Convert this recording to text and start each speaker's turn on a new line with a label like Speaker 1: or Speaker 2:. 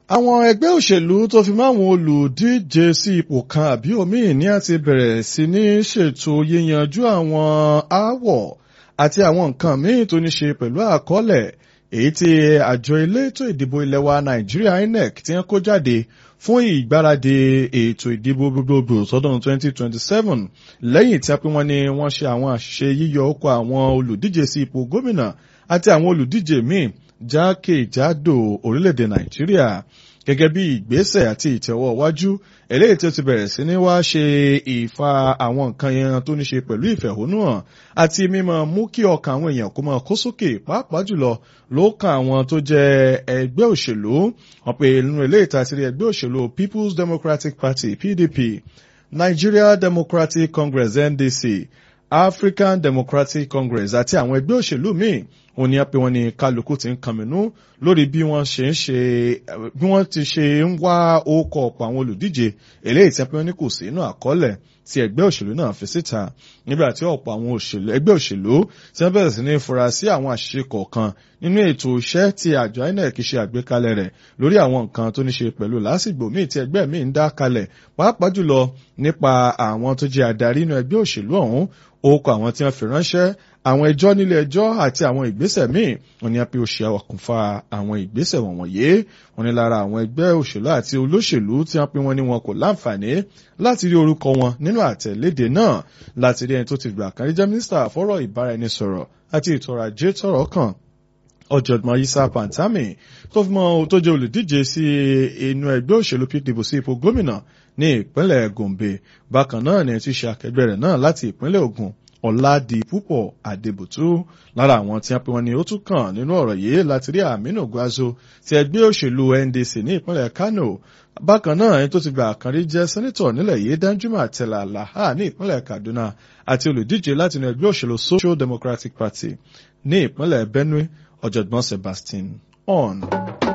Speaker 1: àwọn ẹgbẹ́ òṣèlú tó fi máwọn olùdíje sí ipò kan àbí òmíì ní àti bẹ̀rẹ̀ sí ní ṣètò yíyanjú àwọn aáwọ̀ àti àwọn nǹkan míì tó ní ṣe pẹ̀lú àkọọ́lẹ̀ èyí tí àjọ elétò ìdìbò ilẹ̀ wa Nàìjíríà INEC ti ń kó jáde fún ìgbáradì ètò ìdìbò gbogbogbò sọ́dún 2027 lẹ́yìn tí a pé wọ́n ní wọ́n ṣe àwọn àṣìṣe yíyọ ọkọ̀ àwọn olùdíje sí ipò gómìnà àti àwọn olùdíje míì jákèjádò orílẹ̀-èdè Nàìjíríà gẹ́gẹ́ bí ìgbésẹ̀ àti ìtẹ̀wọ́ wájú eléyìí tí ó ti bẹ̀rẹ̀ sí ní wá ṣe ìfa àwọn nǹkan yẹn tó ní ṣe pẹ̀lú ìfẹ̀hónúhàn àti mímọ mú kí ọkàn àwọn èèyàn kó máa kó sókè pàápàá jùlọ ló kan àwọn tó jẹ́ ẹgbẹ́ òṣèlú wọn pe nínú eléyìí tá a ti rí ẹgbẹ́ òṣèlú People's Democratic Party PDP Nigeria Democratic Congress NDC African Democratic Congress àti àwọn ẹgbẹ́ òṣèlú míì òun ni a pè wọ́n ní kálukú ti ń kànmínú lórí bí wọ́n ṣe ń ṣe bí wọ́n ti ṣe ń wá orúkọ ọ̀pọ̀ àwọn olùdíje eléyìí tí a pè wọ́n ní kò sí inú àkọọ́lẹ̀ tí ẹgbẹ́ òṣèlú náà fi síta nígbà tí ọ̀pọ̀ àwọn òṣèlú ẹgbẹ́ òṣèlú tí wọ́n bẹ̀rẹ̀ sí ní fura sí àwọn àṣìṣe kọ̀ọ̀kan nínú ètò iṣẹ́ tí àjọ INEC ṣe àgbékalẹ̀ rẹ̀ lórí àwọn nǹkan tó ní ṣe pẹ̀lú lásìgbò míì tí ẹgbẹ́ míì ń dá kalẹ̀ pàápàá jùlọ nípa àwọn tó jẹ́ adarí inú ẹgbẹ́ òṣèlú ọ̀hún orúkọ àwọn tí wọ́n fi ránṣẹ́ àwọn ẹjọ́ nílé ẹjọ́ àti àwọn ìgbésẹ̀ míì wọ́n ní a pé ó ṣe àwàkùnfà àwọn ìgbésẹ̀ wọ̀nyí wọ́n ní lára àwọn ẹgbẹ́ òṣèlú àti olóṣèlú tí wọ́n pé wọ́n ní wọn kò láǹfààní láti rí orúkọ wọn nínú àtẹ̀léde náà láti rí ẹni tó ti gbà kan rí jẹ́ mínísítà fọ́rọ̀ ìbáraẹnisọ̀rọ̀ àti ètò ọrọ̀ ajé tọ̀rọ̀ kàn ọ̀jọ̀gbọ́n Isa Pantami tó fi mọ́ tó jẹ́ olùdíje sí inú ẹgbẹ́ òṣèlú PDP sí ipò gómìnà ní ìpínlẹ̀ Gombe bákan náà ni ti ṣe akẹgbẹ́ rẹ̀ náà láti ìpínlẹ̀ Ògùn Ọ̀làdìpúpọ̀ Adébùtú lára àwọn tí wọ́n pe wọn ni ó tún kàn nínú ọ̀rọ̀ yìí láti rí Aminu Gwazo ti ẹgbẹ́ òṣèlú NDC ní ìpínlẹ̀ Kano bákan náà ẹni tó ti gba àkànrí jẹ́ sẹ́nítọ̀ nílẹ̀ yìí Danjuma Tella Laha ní ìpínlẹ̀ Kaduna àti olùdíje láti inú ẹgbẹ́ òṣèlú Social Democratic Party ní ìpínlẹ̀ Benue ọ̀jọ̀gbọ́n Sebastian On.